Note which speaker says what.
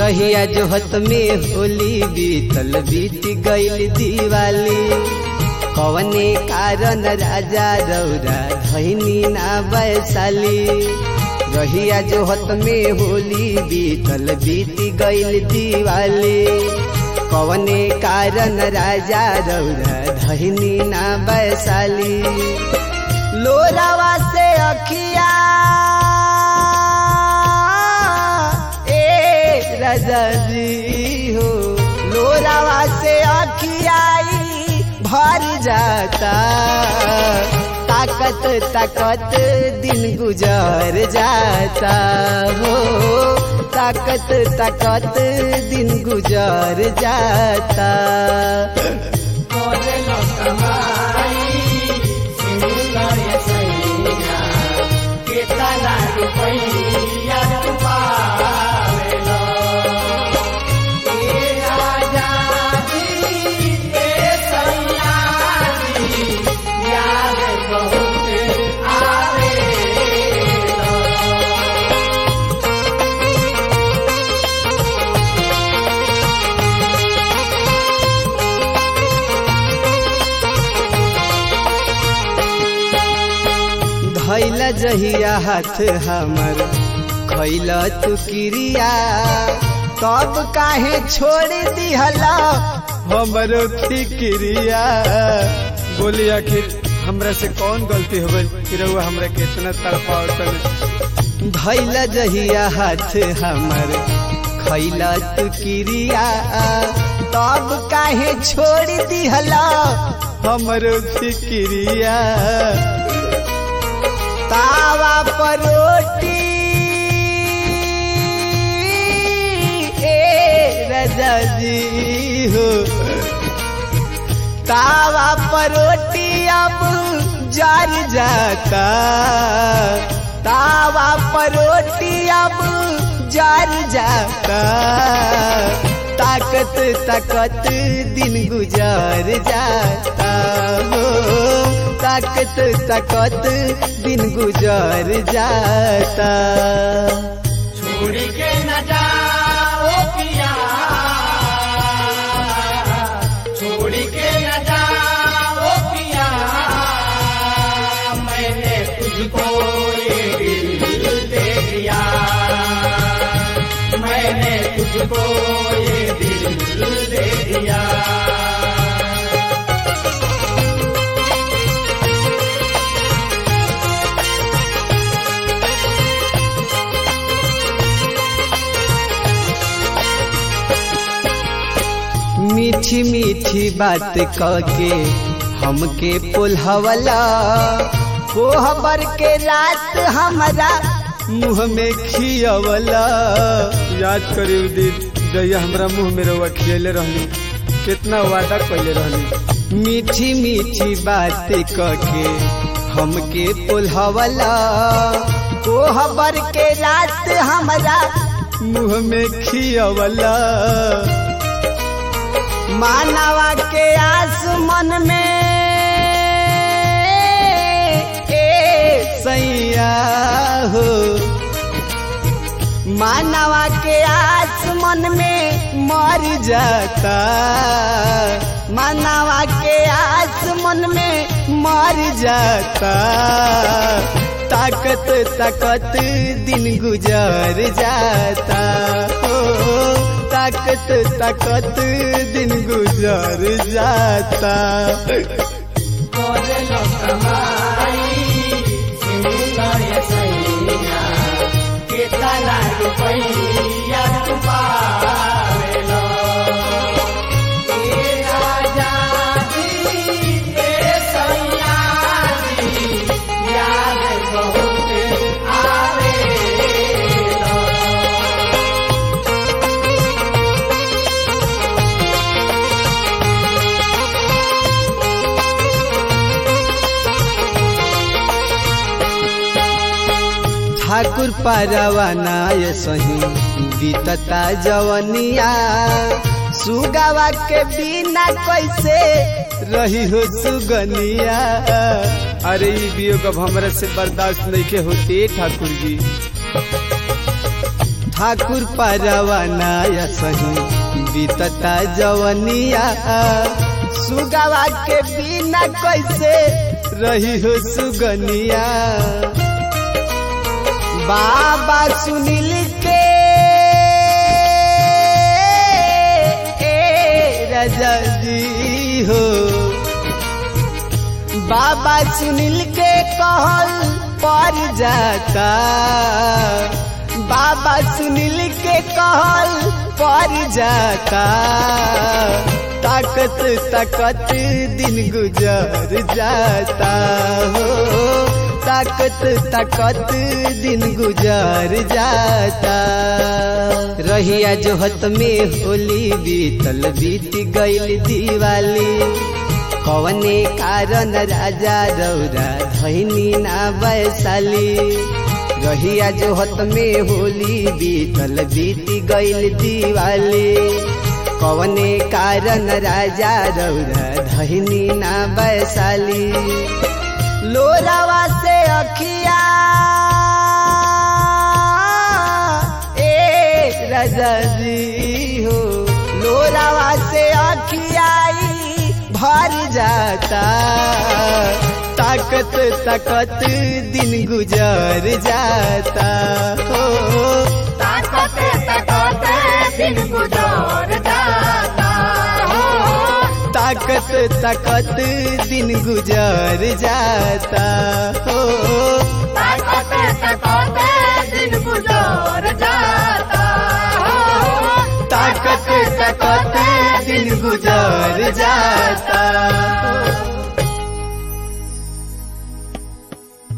Speaker 1: रहिया जोहत में होली बीतल बीत गईल दिवाली कवने कारण राजा रौरा धैनी ना वैशाली रहिया जोहत में होली बीतल बीत गईल दिवाली कवने कारण राजा रौरा धैनी ना वैशाली लोरावा से अखिया ए राजा जी हो लोरावा से अखियाई भर जाता ताकत ताकत दिन गुजर जाता हो ताकत ताकत दिन गुजर जाता धैला जहिया हाथ हमर खैला तू क्रिया तब काहे छोड़ दिहला
Speaker 2: हमरो फिक्रिया बोली आखिर हमरा से कौन गलती हो गई कि रउआ हमरा के इतना तड़पावतन
Speaker 1: धैला जहिया हाथ हमर खैला तू क्रिया तब काहे छोड़ दिहला
Speaker 2: हमरो फिक्रिया
Speaker 1: तावा पर रोटी ए राजा जी हो तावा पर रोटी अब जर जाता तावा पर रोटी अब जर जाता ताकत ताकत दिन गुजर जाता हो ताकत ताकत दिन गुजर जाता
Speaker 3: छोड़ के न जाओ पिया छोड़ के न जाओ पिया मैंने तुझको ये दिल दे दिया मैंने तुझको ये दिल दे दिया
Speaker 1: मीठी मीठी बात के हमके पुलहवला कोहबर के रात हमारा
Speaker 2: मुँह में खियवला याद करी उ दिन जहिया हमरा मुँह में रउआ खियले रहनी कितना वादा कैले रहनी
Speaker 1: मीठी मीठी बात के हमके पुलहवला कोहबर के रात हमारा
Speaker 2: मुँह में खियवला
Speaker 1: मानवा के आस मन में ए सैया हो मानवा के आस मन में मर जाता मानवा के आस मन में मर जाता ताकत ताकत दिन गुजर जाता हो ताकत ताकत दिन गुजर जाता
Speaker 3: कितना रुपया तू पावेलो ए राजा जी ए सैया जी याद बहुत आवेलो
Speaker 1: ठाकुर परवानाय सही बीतता जवनिया सुगावा के बिना कैसे
Speaker 2: रही हो सुगनिया अरे ई वियोग अब हमरा से बर्दाश्त नहीं के होते ठाकुर जी ठाकुर परवाना सही बीतता जवनिया सुगवा के बिना कैसे रही हो सुगनिया बाबा सुनील के ए राजा जी हो बाबा सुनील के कहल पर जाता बाबा सुनील के कहल पर जाता ताकत ताकत दिन गुजर जाता हो ताकत ताकत दिन गुजर जाता रहिया जोहत में होली बीतल बीत गईल दिवाली कवने कारण राजा रौरा धैनी ना वैशाली रहिया जोहत में होली बीतल बीत गईल दिवाली कवने कारण राजा रौरा धैनी ना वैशाली लोरावा से अखिया ए राजा जी हो लोरावा से अखियाई भर जाता ताकत ताकत दिन गुजर जाता हो
Speaker 3: ताकत ताकत दिन गुजर जाता हो
Speaker 2: ताकत ताकत दिन गुजर जाता हो
Speaker 3: ताकत ताकत दिन गुजर जाता हो
Speaker 2: ताकत ताकत दिन गुजर जाता